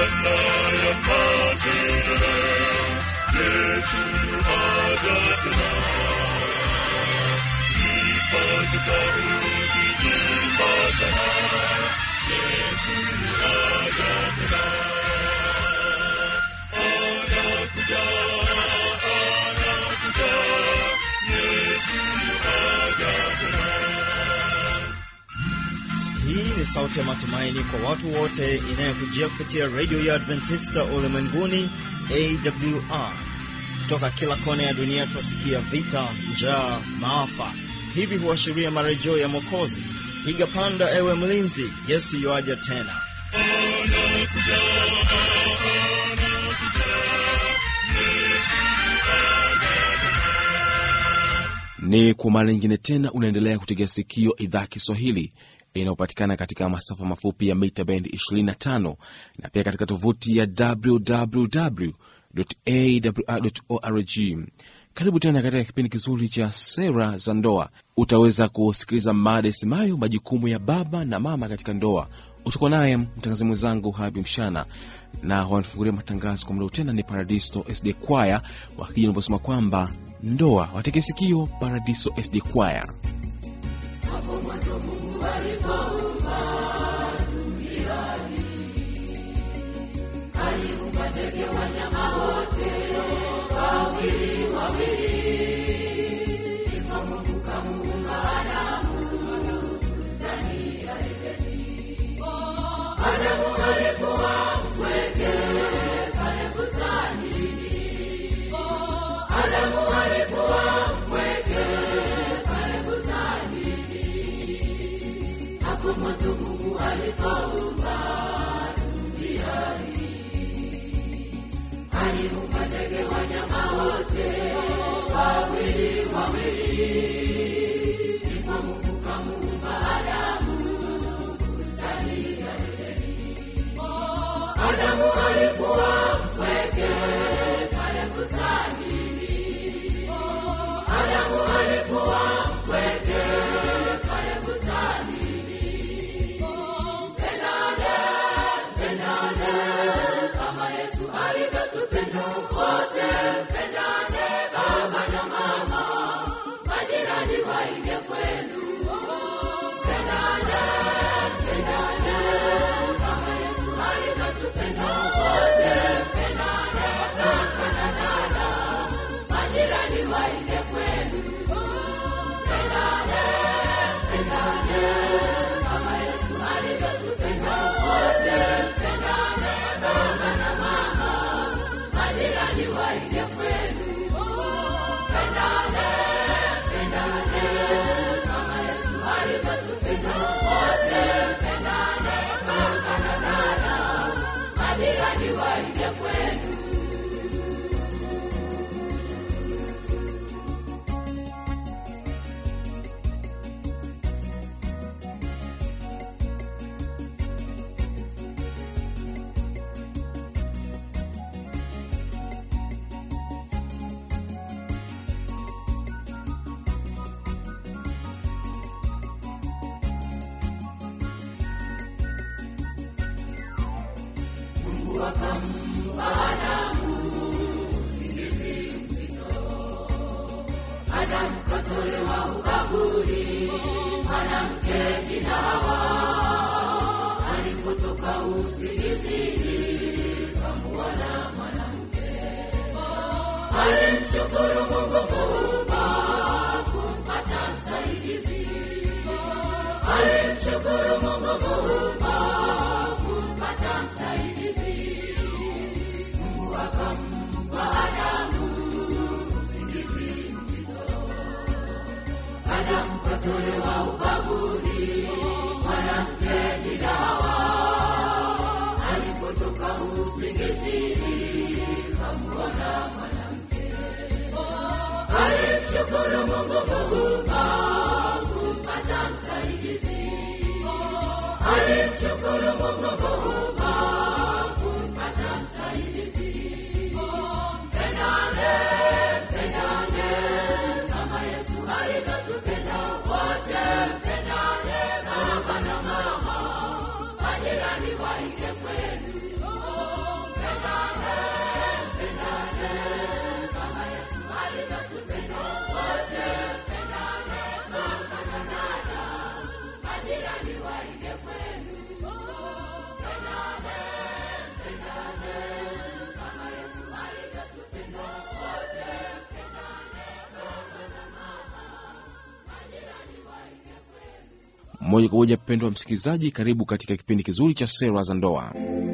Bwana ya matendo, Yesu aja tena. Ipate sauti imba sana, Yesu aja tena. Anakuja, anakuja, Yesu aja tena. Hii ni sauti ya matumaini kwa watu wote inayokujia kupitia redio ya Adventista ulimwenguni AWR. Kutoka kila kona ya dunia twasikia vita, njaa, maafa. Hivi huashiria marejeo ya Mwokozi. Piga panda, ewe mlinzi, Yesu yuaja tena. Ni kwa mara nyingine tena unaendelea kutegea sikio idhaa ya Kiswahili inayopatikana katika masafa mafupi ya mita bendi 25 na pia katika tovuti ya www.awr.org. Karibu tena katika kipindi kizuri cha sera za ndoa. Utaweza kusikiliza mada isemayo majukumu ya baba na mama katika ndoa. Utakuwa naye mtangazaji mwenzangu Habi Mshana, na wanafungulia matangazo kwa muda tena ni Paradiso SD Kwaya wakija naposema kwamba ndoa wateke sikio. Paradiso SD Kwaya. moja kwa moja. Mpendwa msikilizaji, karibu katika kipindi kizuri cha sera za ndoa.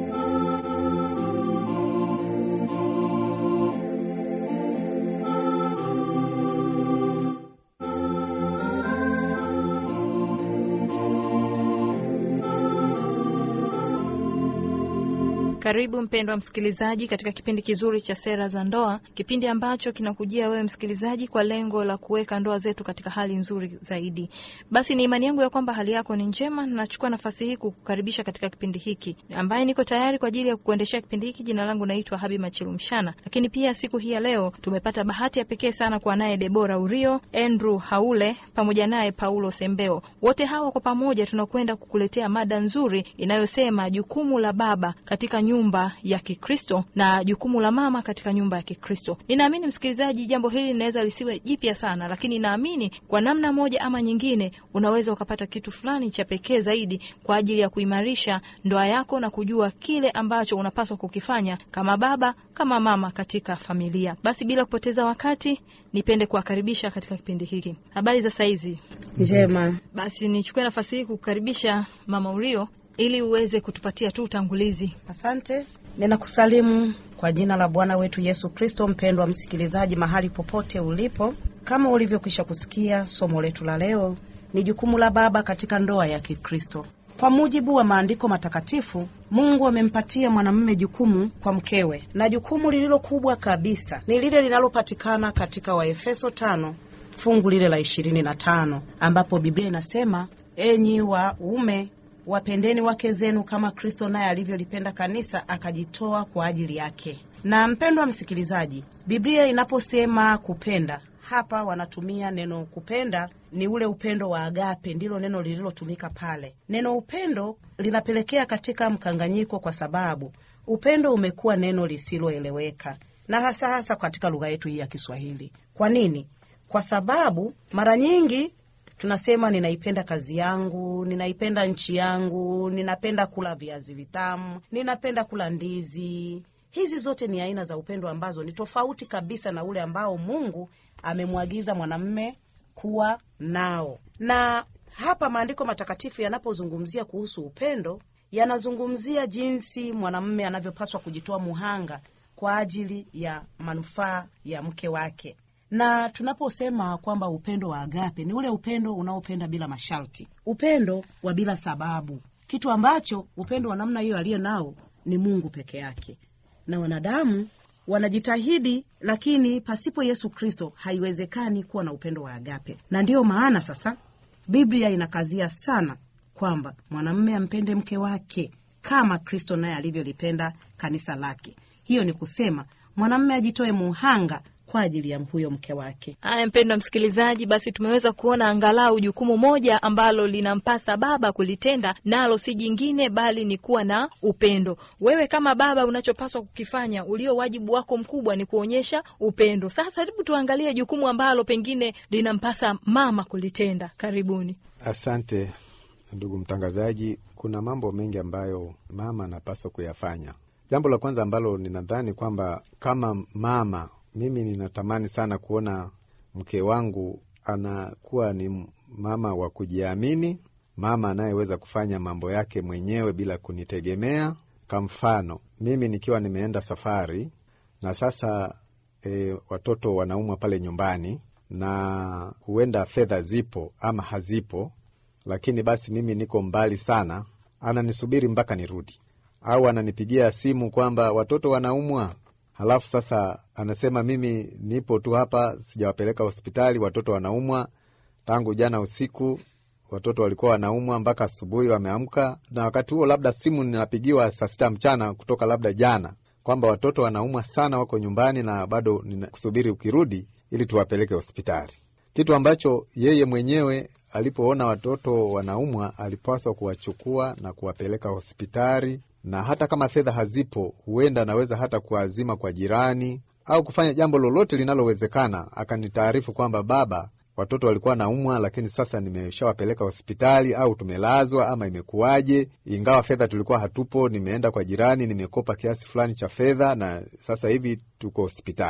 Karibu mpendwa msikilizaji katika kipindi kizuri cha sera za ndoa, kipindi ambacho kinakujia wewe msikilizaji kwa lengo la kuweka ndoa zetu katika hali nzuri zaidi. Basi ni imani yangu ya kwamba hali yako ni njema. Nachukua nafasi hii kukukaribisha katika kipindi hiki, ambaye niko tayari kwa ajili ya kukuendeshea kipindi hiki. Jina langu naitwa Habi Machilumshana, lakini pia siku hii ya leo tumepata bahati ya pekee sana kuwa naye Debora Urio, Andrew Haule pamoja naye Paulo Sembeo. Wote hawa kwa pamoja tunakwenda kukuletea mada nzuri inayosema jukumu la baba katika nyumba ya Kikristo na jukumu la mama katika nyumba ya Kikristo. Ninaamini msikilizaji, jambo hili linaweza lisiwe jipya sana, lakini naamini kwa namna moja ama nyingine unaweza ukapata kitu fulani cha pekee zaidi kwa ajili ya kuimarisha ndoa yako na kujua kile ambacho unapaswa kukifanya kama baba, kama mama katika familia. Basi bila kupoteza wakati, nipende kuwakaribisha katika kipindi hiki. Habari za saizi? Njema. Basi nichukue nafasi hii kukukaribisha Mama Urio ili uweze kutupatia tu utangulizi. Asante. Ninakusalimu kwa jina la Bwana wetu Yesu Kristo. Mpendwa msikilizaji, mahali popote ulipo, kama ulivyokwisha kusikia, somo letu la leo ni jukumu la baba katika ndoa ya Kikristo. Kwa mujibu wa maandiko matakatifu, Mungu amempatia mwanamume jukumu kwa mkewe, na jukumu lililo kubwa kabisa ni lile linalopatikana katika Waefeso tano fungu lile la ishirini na tano ambapo Biblia inasema, enyi waume wapendeni wake zenu kama Kristo naye alivyolipenda kanisa akajitoa kwa ajili yake. Na mpendwa msikilizaji, Biblia inaposema kupenda, hapa wanatumia neno kupenda, ni ule upendo wa agape, ndilo neno lililotumika pale. Neno upendo linapelekea katika mkanganyiko, kwa sababu upendo umekuwa neno lisiloeleweka, na hasa hasa katika lugha yetu hii ya Kiswahili. Kwa nini? Kwa sababu mara nyingi tunasema ninaipenda kazi yangu, ninaipenda nchi yangu, ninapenda kula viazi vitamu, ninapenda kula ndizi. Hizi zote ni aina za upendo ambazo ni tofauti kabisa na ule ambao Mungu amemwagiza mwanamume kuwa nao. Na hapa maandiko matakatifu yanapozungumzia kuhusu upendo, yanazungumzia jinsi mwanamume anavyopaswa kujitoa muhanga kwa ajili ya manufaa ya mke wake na tunaposema kwamba upendo wa agape ni ule upendo unaopenda bila masharti, upendo wa bila sababu, kitu ambacho upendo wa namna hiyo aliye nao ni Mungu peke yake, na wanadamu wanajitahidi, lakini pasipo Yesu Kristo haiwezekani kuwa na upendo wa agape. Na ndiyo maana sasa Biblia inakazia sana kwamba mwanamume ampende mke wake kama Kristo naye alivyolipenda kanisa lake. Hiyo ni kusema mwanamume ajitoe muhanga kwa ajili ya huyo mke wake. Haya, mpendwa msikilizaji, basi tumeweza kuona angalau jukumu moja ambalo linampasa baba kulitenda, nalo si jingine bali ni kuwa na upendo. Wewe kama baba, unachopaswa kukifanya, ulio wajibu wako mkubwa ni kuonyesha upendo. Sasa hebu tuangalie jukumu ambalo pengine linampasa mama kulitenda. Karibuni. Asante ndugu mtangazaji. Kuna mambo mengi ambayo mama anapaswa kuyafanya. Jambo la kwanza ambalo ninadhani kwamba kama mama mimi ninatamani sana kuona mke wangu anakuwa ni mama wa kujiamini, mama anayeweza kufanya mambo yake mwenyewe bila kunitegemea. Kwa mfano, mimi nikiwa nimeenda safari na sasa e, watoto wanaumwa pale nyumbani na huenda fedha zipo ama hazipo, lakini basi mimi niko mbali sana, ananisubiri mpaka nirudi, au ananipigia simu kwamba watoto wanaumwa Halafu sasa anasema mimi nipo tu hapa, sijawapeleka hospitali, watoto wanaumwa tangu jana usiku, watoto walikuwa wanaumwa mpaka asubuhi wameamka, na wakati huo labda simu ninapigiwa saa sita mchana kutoka labda jana kwamba watoto wanaumwa sana, wako nyumbani na bado ninakusubiri ukirudi ili tuwapeleke hospitali, kitu ambacho yeye mwenyewe alipoona watoto wanaumwa alipaswa kuwachukua na kuwapeleka hospitali na hata kama fedha hazipo, huenda anaweza hata kuazima kwa jirani au kufanya jambo lolote linalowezekana, akanitaarifu kwamba baba, watoto walikuwa naumwa, lakini sasa nimeshawapeleka hospitali au tumelazwa ama imekuwaje, ingawa fedha tulikuwa hatupo, nimeenda kwa jirani, nimekopa kiasi fulani cha fedha na sasa hivi tuko hospitali.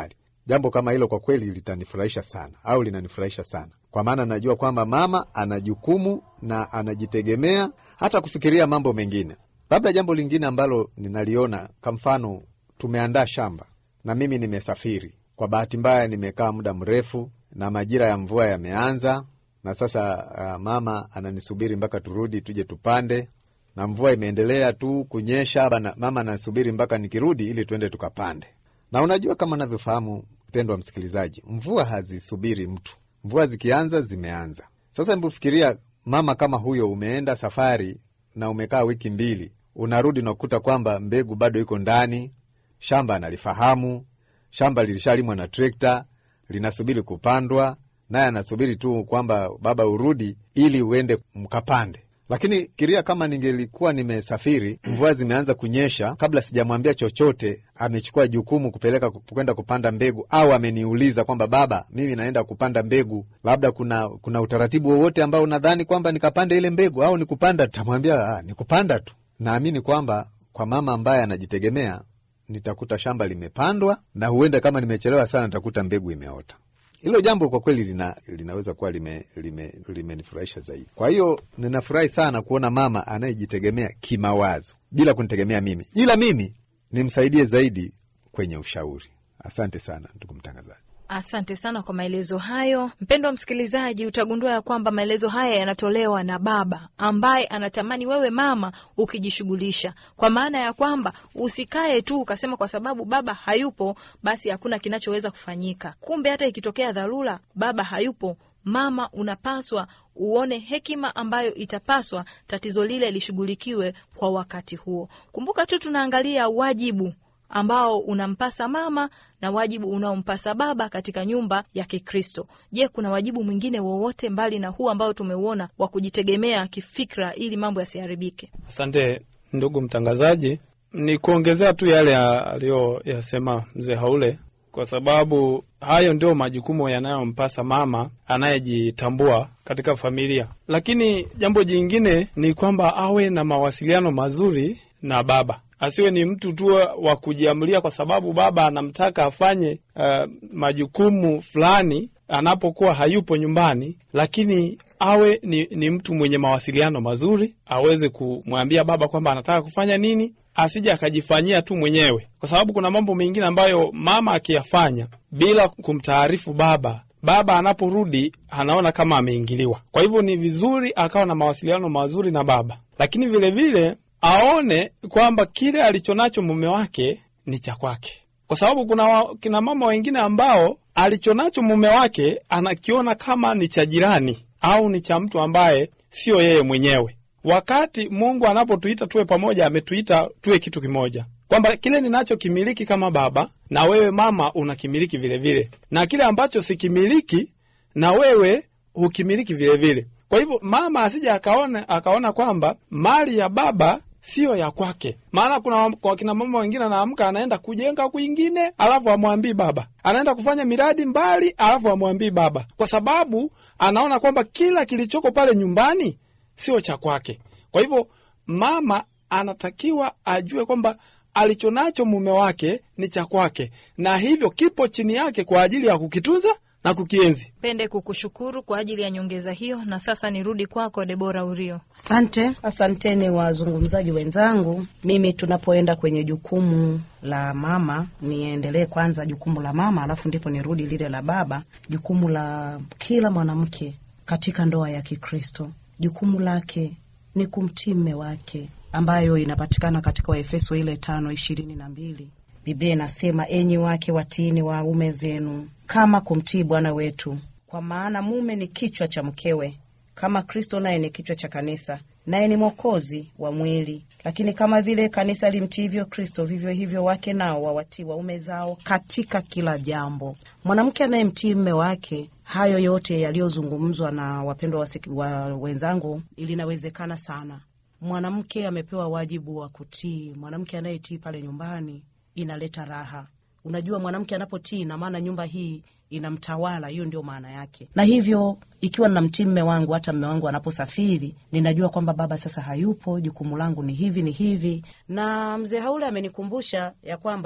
jambo kama hilo kwa kweli litanifurahisha sana au linanifurahisha sana, kwa maana najua kwamba mama ana jukumu na anajitegemea hata kufikiria mambo mengine. Labda jambo lingine ambalo ninaliona, kwa mfano, tumeandaa shamba na mimi nimesafiri. Kwa bahati mbaya, nimekaa muda mrefu na majira ya mvua yameanza, na sasa uh, mama ananisubiri mpaka turudi tuje tupande, na mvua imeendelea tu kunyesha. Bana, mama anasubiri mpaka nikirudi ili tuende tukapande. Na unajua kama unavyofahamu mpendwa msikilizaji, mvua hazisubiri mtu. Mvua zikianza zimeanza. Sasa hebu fikiria mama kama huyo, umeenda safari na umekaa wiki mbili, unarudi unakuta kwamba mbegu bado iko ndani, shamba analifahamu, shamba lilishalimwa na trekta, linasubiri kupandwa, naye anasubiri tu kwamba baba urudi ili uende mkapande. Lakini fikiria kama ningelikuwa nimesafiri, mvua zimeanza kunyesha, kabla sijamwambia chochote, amechukua jukumu kupeleka kwenda kupanda mbegu, au ameniuliza kwamba baba, mimi naenda kupanda mbegu, labda kuna kuna utaratibu wowote ambao unadhani kwamba nikapande ile mbegu au nikupanda? Tamwambia ah, nikupanda tu. Naamini kwamba kwa mama ambaye anajitegemea nitakuta shamba limepandwa, na huenda kama nimechelewa sana nitakuta mbegu imeota. Hilo jambo kwa kweli lina, linaweza kuwa limenifurahisha lime, lime zaidi. Kwa hiyo ninafurahi sana kuona mama anayejitegemea kimawazo bila kunitegemea mimi, ila mimi nimsaidie zaidi kwenye ushauri. Asante sana ndugu mtangazaji. Asante sana kwa maelezo hayo. Mpendwa msikilizaji, utagundua ya kwamba maelezo haya yanatolewa na baba ambaye anatamani wewe mama ukijishughulisha, kwa maana ya kwamba usikae tu ukasema kwa sababu baba hayupo basi hakuna kinachoweza kufanyika. Kumbe hata ikitokea dharura, baba hayupo, mama unapaswa uone hekima ambayo itapaswa tatizo lile lishughulikiwe kwa wakati huo. Kumbuka tu tunaangalia wajibu ambao unampasa mama na wajibu unaompasa baba katika nyumba ya Kikristo. Je, kuna wajibu mwingine wowote mbali na huu ambao tumeuona wa kujitegemea kifikra ili mambo yasiharibike? Asante ndugu mtangazaji, ni kuongezea tu yale aliyoyasema mzee Haule, kwa sababu hayo ndio majukumu yanayompasa mama anayejitambua katika familia. Lakini jambo jingine ni kwamba awe na mawasiliano mazuri na baba asiwe ni mtu tu wa kujiamulia kwa sababu baba anamtaka afanye uh, majukumu fulani anapokuwa hayupo nyumbani, lakini awe ni, ni mtu mwenye mawasiliano mazuri, aweze kumwambia baba kwamba anataka kufanya nini, asije akajifanyia tu mwenyewe, kwa sababu kuna mambo mengine ambayo mama akiyafanya bila kumtaarifu baba baba anaporudi anaona kama ameingiliwa. Kwa hivyo ni vizuri akawa na mawasiliano mazuri na baba, lakini vilevile vile, aone kwamba kile alichonacho mume wake ni cha kwake, kwa sababu kuna kina mama wengine ambao alichonacho mume wake anakiona kama ni cha jirani au ni cha mtu ambaye siyo yeye mwenyewe, wakati Mungu anapotuita tuwe pamoja, ametuita tuwe kitu kimoja, kwamba kile ninachokimiliki kama baba na wewe mama unakimiliki vilevile vile. na kile ambacho sikimiliki na wewe hukimiliki vilevile. Kwa hivyo mama asije akaona, akaona kwamba mali ya baba siyo ya kwake. Maana kuna kwa kina mama wengine anaamka anaenda kujenga kwingine, alafu amwambii baba, anaenda kufanya miradi mbali, alafu amwambii baba, kwa sababu anaona kwamba kila kilichoko pale nyumbani sio cha kwake. Kwa hivyo mama anatakiwa ajue kwamba alichonacho mume wake ni cha kwake, na hivyo kipo chini yake kwa ajili ya kukitunza na kukienzi. Pende kukushukuru kwa ajili ya nyongeza hiyo, na sasa nirudi kwako Debora Urio. Asante, asanteni wazungumzaji wenzangu. Mimi tunapoenda kwenye jukumu la mama, niendelee kwanza jukumu la mama, alafu ndipo nirudi lile la baba. Jukumu la kila mwanamke katika ndoa ya Kikristo, jukumu lake ni kumtii mme wake, ambayo inapatikana katika Waefeso ile tano ishirini na mbili. Biblia inasema enyi wake watiini waume zenu kama kumtii Bwana wetu, kwa maana mume ni kichwa cha mkewe, kama Kristo naye ni kichwa cha kanisa, naye ni mwokozi wa mwili. Lakini kama vile kanisa limtiivyo Kristo, vivyo hivyo wake nao wawatii waume zao katika kila jambo. Mwanamke anayemtii mme wake, hayo yote yaliyozungumzwa na wapendwa wa wenzangu, ilinawezekana sana. Mwanamke amepewa wajibu wa kutii. Mwanamke anayetii pale nyumbani inaleta raha. Unajua, mwanamke anapotii, ina maana nyumba hii inamtawala. Hiyo ndio maana yake. Na hivyo ikiwa ninamtii mme wangu, hata mme wangu anaposafiri, ninajua kwamba baba sasa hayupo, jukumu langu ni hivi ni hivi. Na mzee Haule amenikumbusha ya kwamba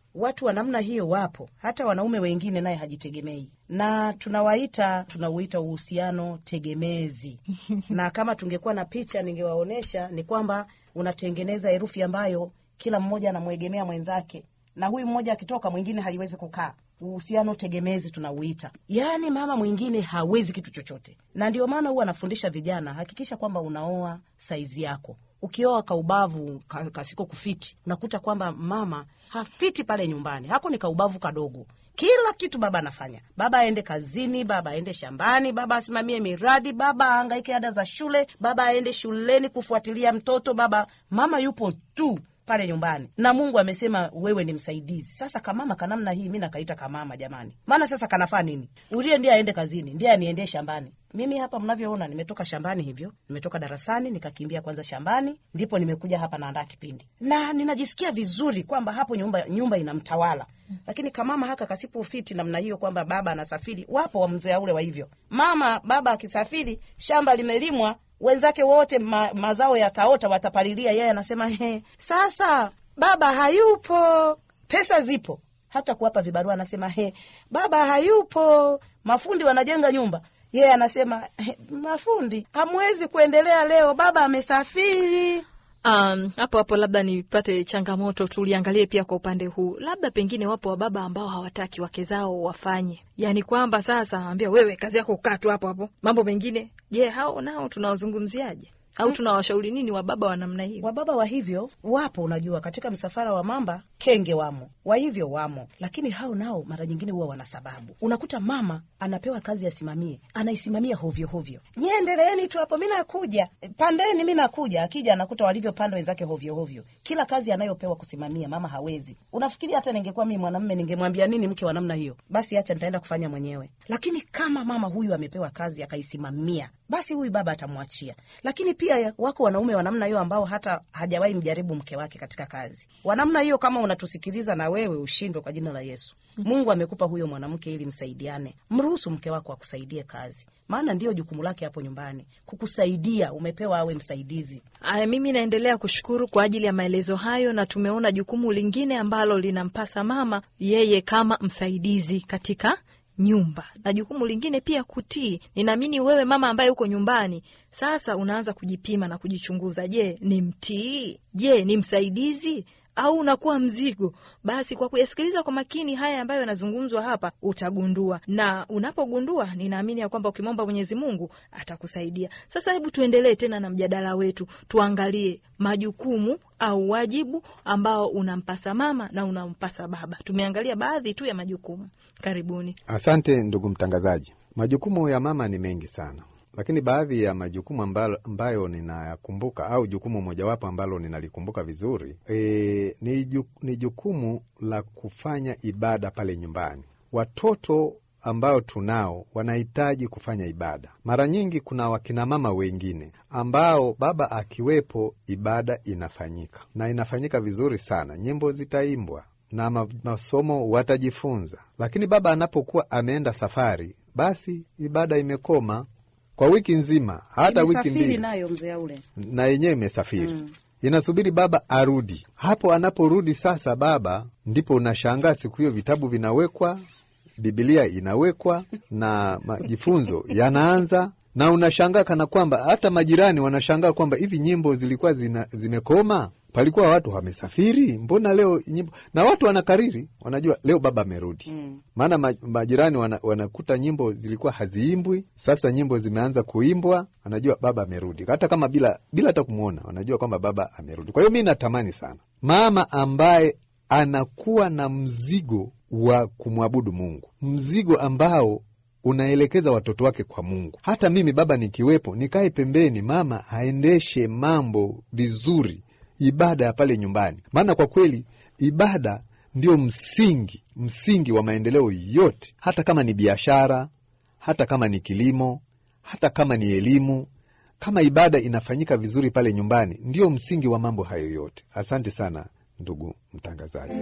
watu wa namna hiyo wapo, hata wanaume wengine naye hajitegemei, na tunawaita tunauita uhusiano tegemezi. na kama tungekuwa na picha ningewaonyesha, ni kwamba unatengeneza herufi ambayo kila mmoja anamwegemea mwenzake, na huyu mmoja akitoka mwingine haiwezi kukaa. Uhusiano tegemezi tunauita, yaani mama mwingine hawezi kitu chochote, na ndio maana huwa anafundisha vijana, hakikisha kwamba unaoa saizi yako ukioa kaubavu ka- kasiko kufiti, unakuta kwamba mama hafiti pale nyumbani, hako ni kaubavu kadogo. Kila kitu baba anafanya, baba aende kazini, baba aende shambani, baba asimamie miradi, baba ahangaike ada za shule, baba aende shuleni kufuatilia mtoto, baba mama yupo tu pale nyumbani na Mungu amesema wewe ni msaidizi. Sasa kamama kanamna hii mi nakaita kamama jamani, maana sasa kanafaa nini? Ulie ndiye aende kazini, ndiye aniendee shambani. Mimi hapa mnavyoona, nimetoka shambani hivyo, nimetoka darasani nikakimbia kwanza shambani, ndipo nimekuja hapa naandaa kipindi, na ninajisikia vizuri kwamba hapo nyumba nyumba inamtawala. Lakini kamama haka kasipo ufiti namna hiyo, kwamba baba anasafiri, wapo wa mzee ule wa hivyo, mama baba akisafiri, shamba limelimwa wenzake wote ma, mazao yataota, watapalilia, yeye anasema he, sasa baba hayupo, pesa zipo, hata kuwapa vibarua anasema he, baba hayupo, mafundi wanajenga nyumba, yeye anasema he, mafundi hamwezi kuendelea leo, baba amesafiri. Um, hapo hapo labda nipate changamoto, tuliangalie pia kwa upande huu, labda pengine wapo wababa ambao hawataki wake zao wafanye, yaani kwamba sasa ambia wewe kazi yako kukaa tu hapo hapo, mambo mengine. Je, hao nao tunawazungumziaje au tunawashauri nini wababa wa namna hiyo? Wababa wa hivyo wapo, unajua, katika msafara wa mamba kenge wamo, wa hivyo wamo, lakini hao nao mara nyingine huwa wana sababu. Unakuta mama anapewa kazi asimamie, anaisimamia hovyo hovyo, nyie endeleeni tu hapo, mi nakuja, pandeni, mi nakuja. Akija anakuta walivyopanda wenzake hovyo hovyo. Kila kazi anayopewa kusimamia mama hawezi. Unafikiri hata ningekuwa mimi mwanamume ningemwambia nini mke wa namna hiyo? Basi acha, nitaenda kufanya mwenyewe. Lakini kama mama huyu amepewa kazi akaisimamia, basi huyu baba atamwachia. Lakini pia wako wanaume wa namna hiyo ambao hata hajawahi mjaribu mke wake katika kazi. Wa namna hiyo, kama unatusikiliza na wewe ushindwe kwa jina la Yesu. Mungu amekupa huyo mwanamke ili msaidiane. Mruhusu mke wako akusaidie kazi, maana ndiyo jukumu lake hapo nyumbani, kukusaidia. Umepewa awe msaidizi. Aya, mimi naendelea kushukuru kwa ajili ya maelezo hayo, na tumeona jukumu lingine ambalo linampasa mama yeye kama msaidizi katika nyumba na jukumu lingine pia kutii. Ninaamini wewe mama ambaye uko nyumbani sasa unaanza kujipima na kujichunguza. Je, ni mtii? Je, ni msaidizi au unakuwa mzigo? Basi kwa kuyasikiliza kwa makini haya ambayo yanazungumzwa hapa utagundua, na unapogundua, ninaamini ya kwamba ukimwomba Mwenyezi Mungu atakusaidia. Sasa hebu tuendelee tena na mjadala wetu, tuangalie majukumu au wajibu ambao unampasa mama na unampasa baba. Tumeangalia baadhi tu ya majukumu. Karibuni. Asante ndugu mtangazaji. Majukumu ya mama ni mengi sana, lakini baadhi ya majukumu ambayo, ambayo ninayakumbuka au jukumu mojawapo ambalo ninalikumbuka vizuri e, ni, ju, ni jukumu la kufanya ibada pale nyumbani. Watoto ambao tunao wanahitaji kufanya ibada. Mara nyingi kuna wakinamama wengine ambao baba akiwepo, ibada inafanyika na inafanyika vizuri sana, nyimbo zitaimbwa na ma- masomo watajifunza, lakini baba anapokuwa ameenda safari, basi ibada imekoma kwa wiki nzima, hata wiki Imesafiri mbili, nayo mzee ule na yenyewe imesafiri Mm. inasubiri baba arudi. Hapo anaporudi sasa, baba ndipo unashangaa siku hiyo vitabu vinawekwa, Bibilia inawekwa na majifunzo yanaanza, na unashangaa kana kwamba hata majirani wanashangaa kwamba hivi nyimbo zilikuwa zina, zimekoma palikuwa watu wamesafiri, mbona leo nyimbo? Na watu wanakariri, wanajua leo baba amerudi Mm. maana ma- majirani wana, wanakuta nyimbo zilikuwa haziimbwi, sasa nyimbo zimeanza kuimbwa, wanajua baba amerudi, hata kama bila bila hata kumwona, wanajua kwamba baba amerudi. Kwa hiyo mi natamani sana mama ambaye anakuwa na mzigo wa kumwabudu Mungu, mzigo ambao unaelekeza watoto wake kwa Mungu. Hata mimi baba nikiwepo, nikae pembeni, mama aendeshe mambo vizuri, ibada ya pale nyumbani, maana kwa kweli ibada ndio msingi msingi wa maendeleo yote, hata kama ni biashara, hata kama ni kilimo, hata kama ni elimu. Kama ibada inafanyika vizuri pale nyumbani, ndio msingi wa mambo hayo yote. Asante sana ndugu mtangazaji.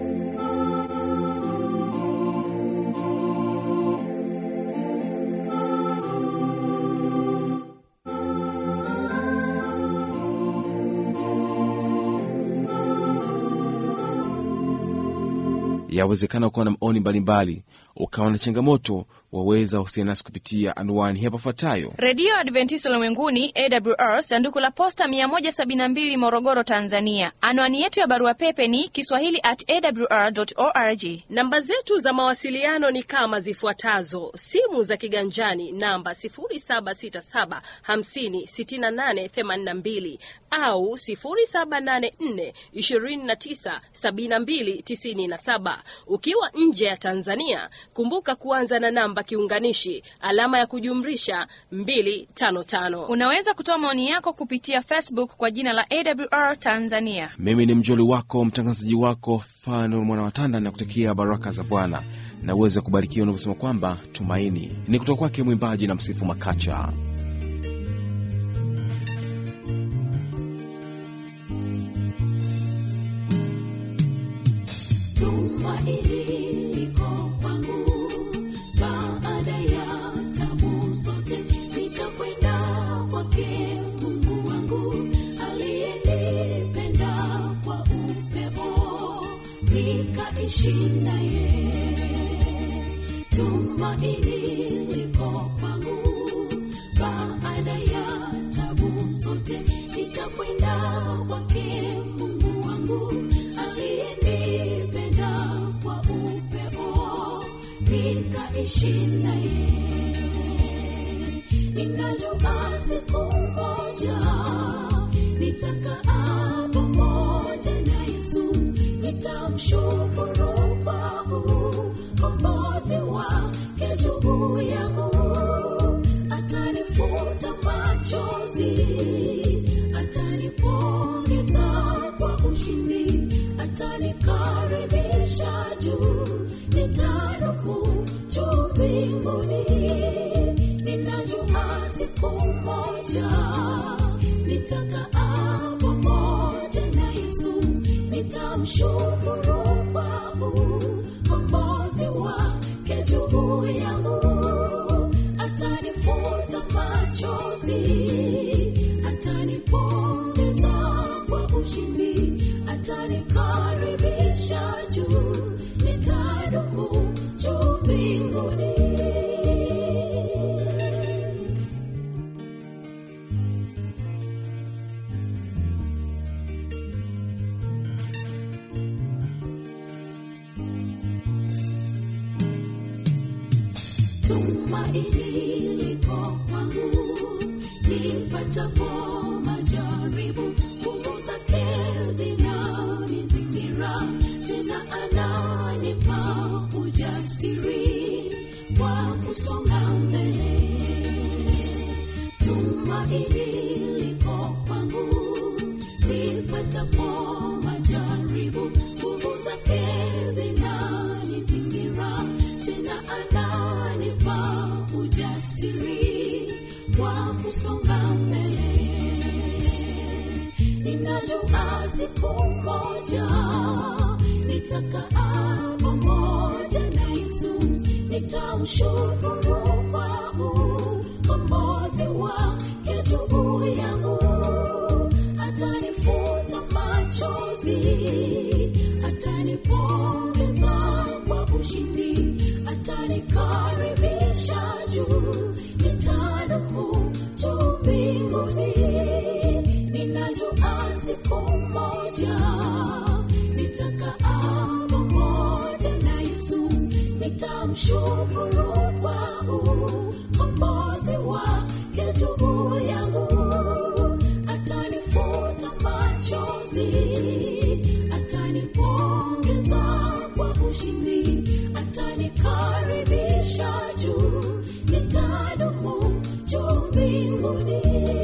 Yawezekana ukawa na maoni mbalimbali, ukawa na changamoto, waweza wasiliana nasi kupitia anwani hapa ifuatayo. redio adventista ulimwenguni awr sanduku la posta 172 morogoro tanzania anwani yetu ya barua pepe ni kiswahili at awr org Namba zetu za mawasiliano ni kama zifuatazo: simu za kiganjani namba 0767 50 68 82 au 0784 29 72 97. Ukiwa nje ya Tanzania, kumbuka kuanza na namba kiunganishi alama ya kujumlisha 255. unaweza kutoa maoni yako kupitia facebook kwa jina la awr tanzania Mimi ni mjoli wako mtangazaji wako Fanuel mwana watanda na kutakia baraka za Bwana na uweze kubarikiwa unavyosema kwamba tumaini ni kutoka kwake mwimbaji na msifu Makacha. Tumaini liko kwangu baada ya tabu zote, nitakwenda kwake Mungu wangu aliyenipenda kwa upeo, nikaishi naye. Tumaini liko kwangu baada ya tabu zote, nitakwenda kwake Mungu wangu aliyenipenda kwa upeo, nikaishi naye. Ninajua siku moja nitakaa pamoja na Yesu, nitamshukuru kwa ukombozi wake juu yangu, atanifuta machozi, atanipongeza kwa ushindi, atanikaribisha juu, nitadumu juu mbinguni. Ninajua siku moja nitakaa pamoja na Yesu, nitamshukuru kwa ukombozi wake juu yangu, atanifuta machozi, atanipongeza kwa ushindi, atanikaribisha juu, nitadumu juu mbinguni. Tumaini liko kwangu nipatapo majaribu, nguvu zake zinanizingira, tena ananipa ujasiri wa kusonga mbele. Tumaini liko kwangu nipatapo majaribu, nguvu zake zinanizingira, tena ananipa ujasiri wa kusonga mbele. Ninajua siku moja nitakaa pamoja na Yesu, nitamshukuru kwa ukombozi wake juu yangu, atanifuta machozi, atanipongeza kwa ushindi, atanikaribisha juu, nitadumu juu mbinguni. Ninajua siku moja nitakaa pamoja na Yesu, nitamshukuru kwa ukombozi wake juu yangu, atanifuta machozi, atanipongeza kwa ushindi, atanikaribisha juu, nitadumu juu mbinguni.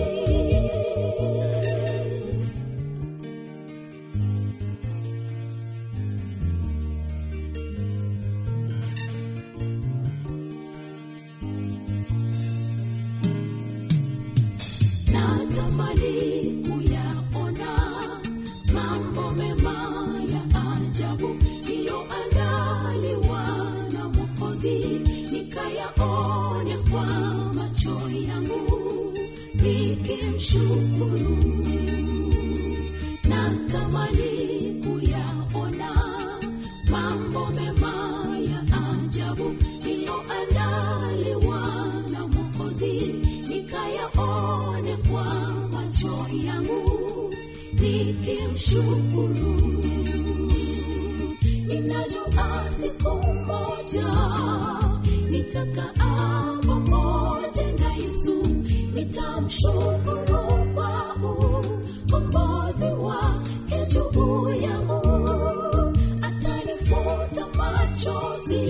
natamani kuyaona mambo mema ya ajabu iliyoandaliwa na Mwokozi, nikayaone kwa macho yangu nikimshukuru. Natamani kuyaona mambo mema mwokozi nikayaone kwa macho yangu nikimshukuru ninajua siku moja nitakaa pamoja na yesu nitamshukuru kwa ukombozi wake juu yangu atanifuta machozi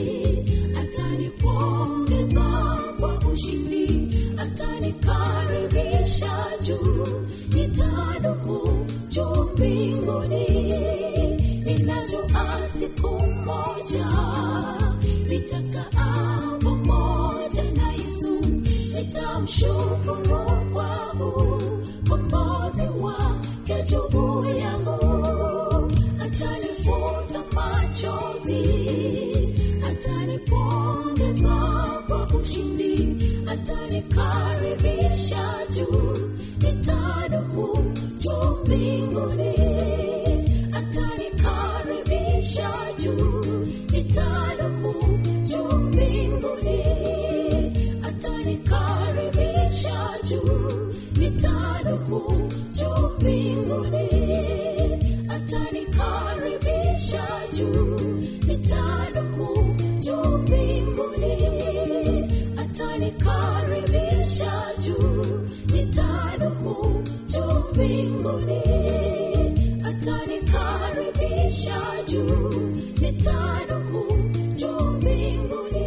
atanipongeza kwa ushindi atanikaribisha juu nitadumu juu mbinguni ninajua siku moja nitakaa pamoja na yesu nitamshukuru kwa ukombozi wake juu yangu atanifuta machozi atanipongeza kwa ushindi atanikaribisha juu nitadumu juu mbinguni atanikaribisha juu nitadumu juu mbinguni atanikaribisha juu nitadumu juu mbinguni atanikaribisha juu nitadumu juu mbinguni atanikaribisha juu nitadumu juu mbinguni atanikaribisha juu nitadumu juu mbinguni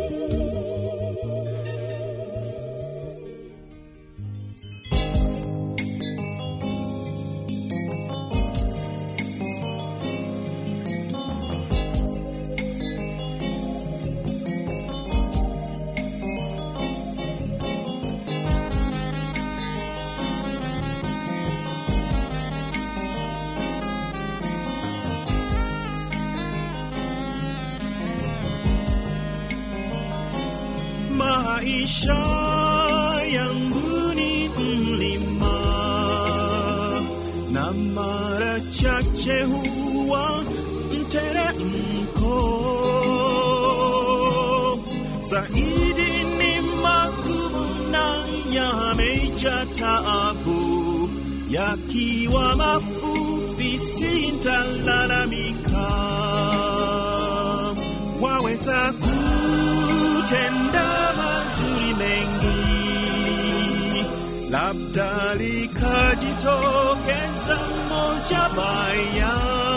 maisha yangu ni mlima na mara chache huwa mteremko zaidi ni magumu na yamejaa taabu yakiwa mafupi sintalalamika waweza kutenda mazuri mengi, labda likajitokeza moja baya.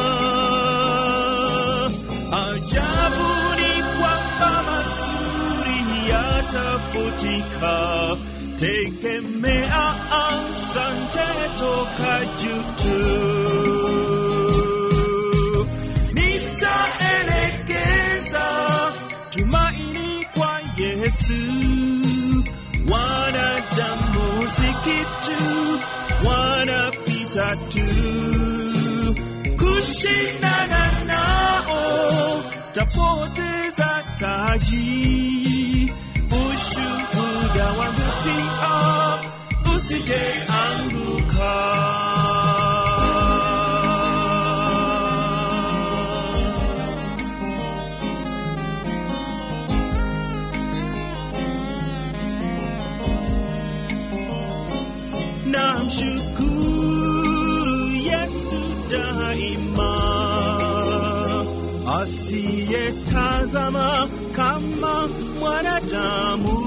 Ajabu ni kwamba mazuri yatafutika, tegemea asante toka juu tu nitaelekeza tumaini kwa Yesu. Wanadamu si kitu, wanapita tu. Kushindana nao tapoteza taji. Ushuhuda wangu pia usije anguka. namshukuru Yesu daima, asiyetazama kama mwanadamu.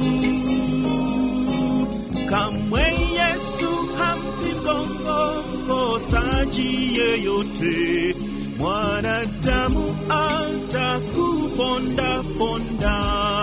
Kamwe Yesu hampi mgongo mkosaji yeyote, mwanadamu atakuponda ponda.